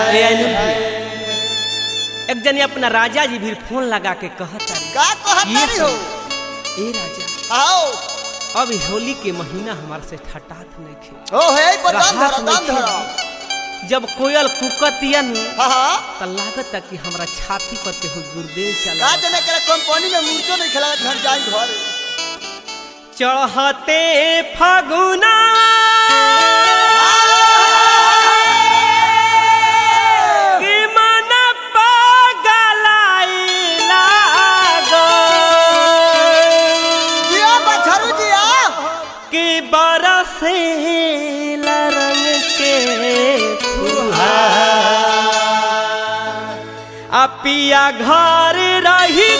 ए अनु एक जने अपना राजा जी भी फोन लगा के कहता का कहत ये नहीं हो ए राजा आओ अब होली के महीना हमार से ठटात नहीं खे ओ हे पर दाम राहत धरो दाम नइखे। धरो जब कोयल कुकतिया नु हाँ हाँ त लागत कि हमरा छाती पर के हो गुर्देव का चला जने करे कंपनी में मूर्छो नहीं खेला घर जाई घर चढ़ते फगुना कि मन पगलाई लागल। जिया बछरू जिया कि बरसे रंग के आ पिया घर रही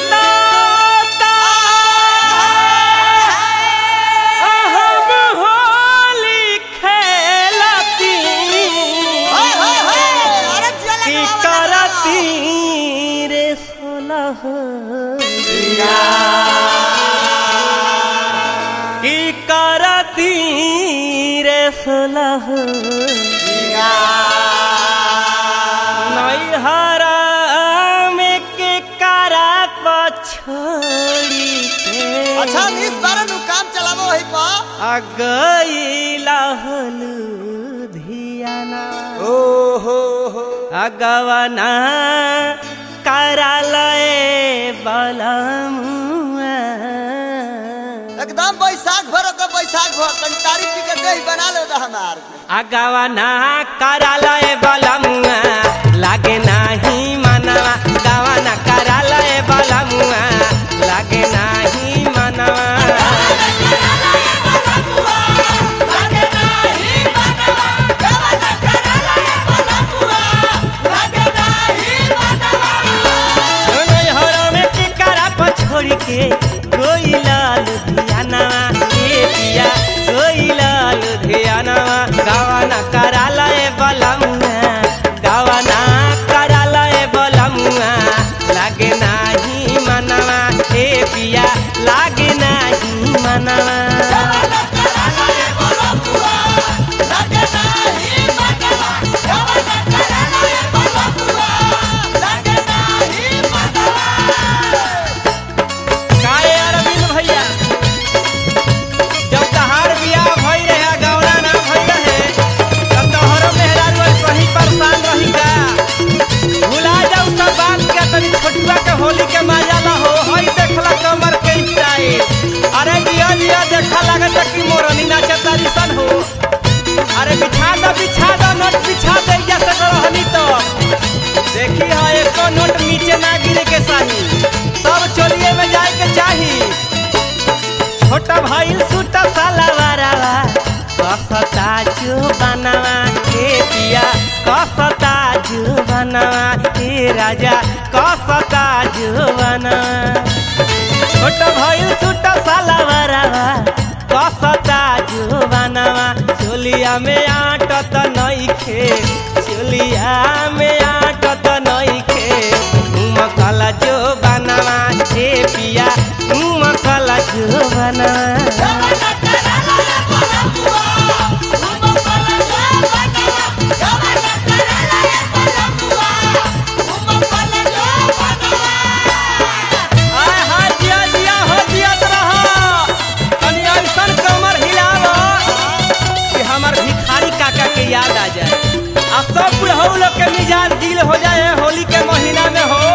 हम होली खेलती हाय हाय हाय अरे जिया कि लगा करती रे सोलह कि करती रे सोलह नैहरा में के करा पछोड़ी के अच्छा इस बार नु काम चलावो वही पा आ गईला धियाना ओ हो हो अगवना करालय बलमुआ एकदम बैसाख भरो का बैसाख भर तन तारीख पी के दही बना लो दा हमार अगवना करालय बलमुआ लागे नाही मनवा गवना करालय बलमुआ लागे नाही मनवा नैहरा में के करा पछोड़ी के कोई लाल धियानवा ए पिया कोई लाल धियानवा गावाना करालय बलमुआ गावाना करालय बलमुआ लागे नाही मनवा ए पिया लागे नाही मनवा काहे अरविंद भैया जब तहार बियाह भई रहे गौरा ना भई रहे तब तोहरो मेहरारू आज सही परेशान रही का भुला जाऊ सब बात के तनी छोटुआ के होली के मजा ला हो हई देखला कमर के स्टाइल अरे जिया जिया देखा लागत कि मोरनी नाचे तारी सन हो अरे बिछा दो बिछा दो नोट बिछा दे जैसे रहनी तो देखी हा एको नोट नीचे ना गिरे के साही सब चोलिए में जाए के चाही छोटा भाई सूटा साला वारावा कसता जो बनावा के पिया कसता जो बनावा के राजा कसता जो बनावा छोटा भाई सूटा साला वारावा कसता जो बनावा चोलिया में आटत नइखे चोलिया में आटत नइखे उमकला जो बनावा हे पिया उमकला जो बनावा आय हाय जिया जिया हो जियत रह तनी ऐसन कमर हिलाव कि हमर भिखारी काका के याद आ जाए आ सब बुढ़ऊ लोग के मिजाज दिल हो जाए होली के महीना में हो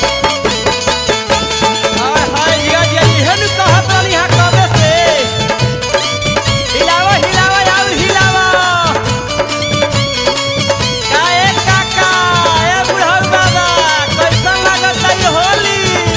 आय हाय जिया जिया इहे नु कहत रहनी हा कबे से हिलाव हिलाव आउ हिलाव काए काका ए बुढ़ऊ बाबा कैसन लागत है होली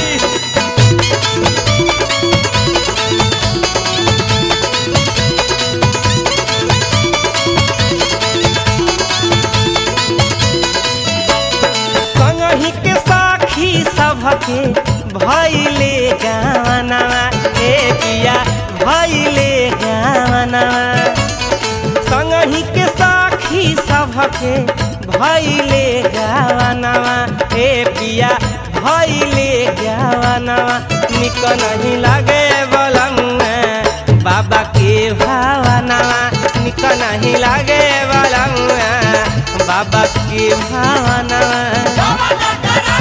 संगही के साखी सभके भैले गावनवा ए पिया भैले गावनवा संगही के साखी सभके भैले गावनवा ए पिया भैले गावनवा निक नहीं लागे बलमुआ बाबा के भावनवा निक नहीं लागे बलमुआ बाबा के भावनवा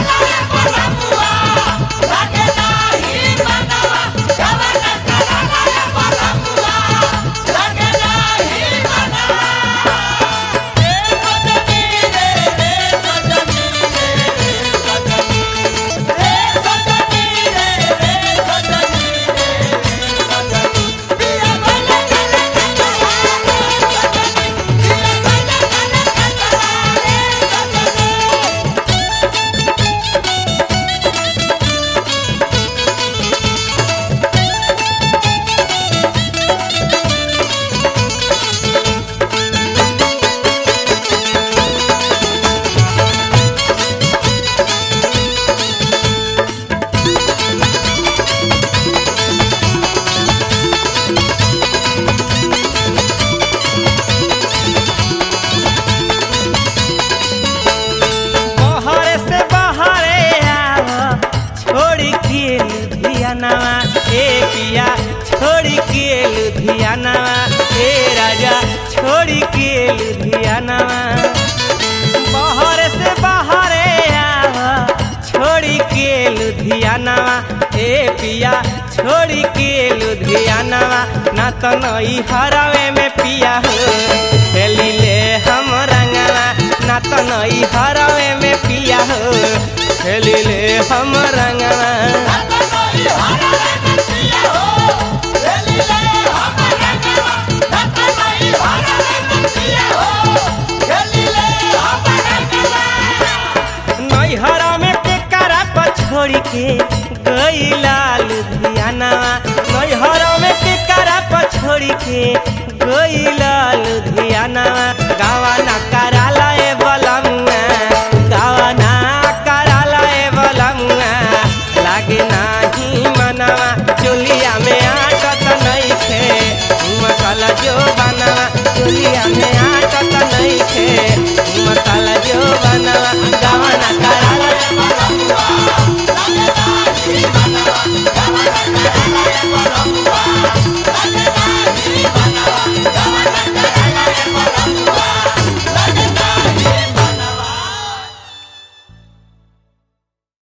बहरे से बहरे आव छोड़ी के लुधियानवा ए पिया छोड़ी के लुधियानवा ए राजा छोड़ी के लुधियानवा बहरे से बहरे आव छोड़ी के लुधियानवा ए पिया छोड़ी के लुधियानवा ना तो नई हरावे में पिया हो खेली ले हम रंगवा ना तो नई हरावे में पिया हो खेली ले हम रंगवा नैहरा में टेकरा पर छोड़ी के गईला लुधियानवा नैहरा में टेकरा पर छोड़ी के गईला लुधियानवा